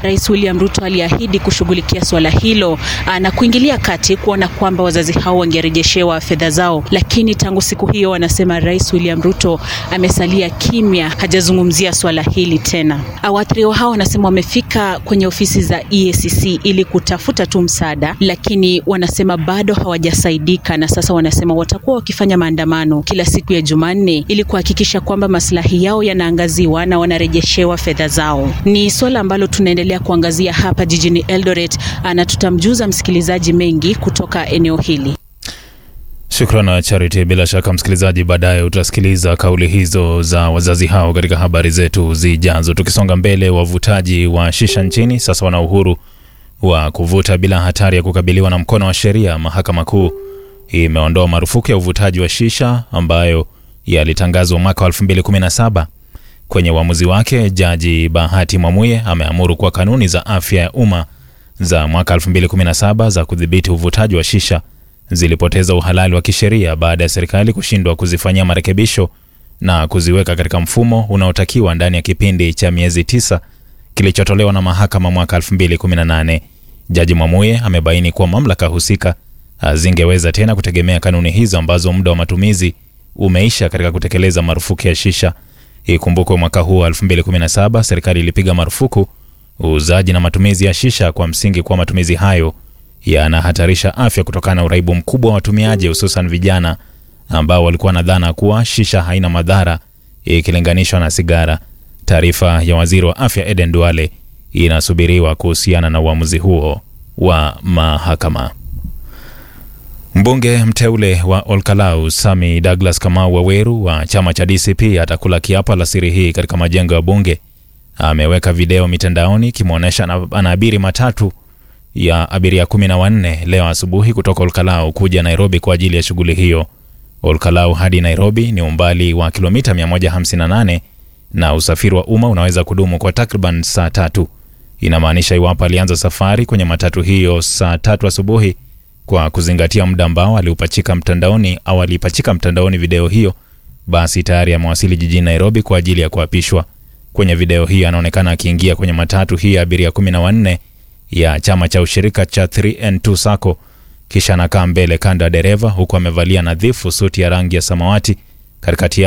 Rais William Ruto aliahidi kushughulikia swala hilo na kuingilia kati kuona kwamba wazazi hao wangerejeshewa fedha zao, lakini tangu siku hiyo wanasema Rais William Ruto amesalia kimya, hajazungumzia swala hili tena. Waathiriwa hao wanasema wamefika kwenye ofisi za EACC ili kutafuta tu msaada, lakini wanasema bado hawajasaidika, na sasa wanasema watakuwa wakifanya maandamano kila siku ya Jumanne ili kuhakikisha kwamba maslahi yao yanaangaziwa na wanarejeshewa fedha zao. Ni swala ambalo tunaendelea kuangazia hapa jijini Eldoret na tutamjuza msikilizaji mengi kutoka eneo hili. Shukrani Charity. Bila shaka msikilizaji, baadaye utasikiliza kauli hizo za wazazi hao katika habari zetu zijazo. Tukisonga mbele, wavutaji wa shisha nchini sasa wana uhuru wa kuvuta bila hatari ya kukabiliwa na mkono wa sheria. Mahakama Kuu imeondoa marufuku ya uvutaji wa shisha ambayo yalitangazwa mwaka wa 2017. Kwenye uamuzi wake, Jaji Bahati Mwamuye ameamuru kuwa kanuni za afya ya umma za mwaka 2017 za kudhibiti uvutaji wa shisha zilipoteza uhalali wa kisheria baada ya serikali kushindwa kuzifanyia marekebisho na kuziweka katika mfumo unaotakiwa ndani ya kipindi cha miezi tisa kilichotolewa na mahakama mwaka 2018. Jaji Mwamuye amebaini kuwa mamlaka husika hazingeweza tena kutegemea kanuni hizo ambazo muda wa matumizi umeisha katika kutekeleza marufuku ya shisha. Ikumbukwe mwaka huu wa 2017 serikali ilipiga marufuku uuzaji na matumizi ya shisha kwa msingi kuwa matumizi hayo yanahatarisha afya kutokana na uraibu mkubwa wa watumiaji hususan vijana ambao walikuwa na dhana kuwa shisha haina madhara ikilinganishwa na sigara. Taarifa ya waziri wa afya Eden Duale inasubiriwa kuhusiana na uamuzi huo wa mahakama. Mbunge mteule wa Olkalau Sami Douglas Kamau Waweru wa chama cha DCP atakula kiapo alasiri hii katika majengo ya bunge. Ameweka video mitandaoni ikimwonyesha anaabiri matatu ya abiria kumi na wanne leo asubuhi kutoka Olkalau kuja Nairobi kwa ajili ya shughuli hiyo. Olkalau hadi Nairobi ni umbali wa kilomita 158 na usafiri wa umma unaweza kudumu kwa takriban saa tatu. Inamaanisha iwapo alianza safari kwenye matatu hiyo saa tatu asubuhi kwa kuzingatia muda ambao aliupachika mtandaoni au aliipachika mtandaoni video hiyo, basi tayari amewasili jijini Nairobi kwa ajili ya kuapishwa. Kwenye video hii anaonekana akiingia kwenye matatu hii ya abiria kumi na wanne ya chama cha ushirika cha 3N2 Sacco, kisha anakaa mbele kando ya dereva huku amevalia nadhifu suti ya rangi ya samawati katikati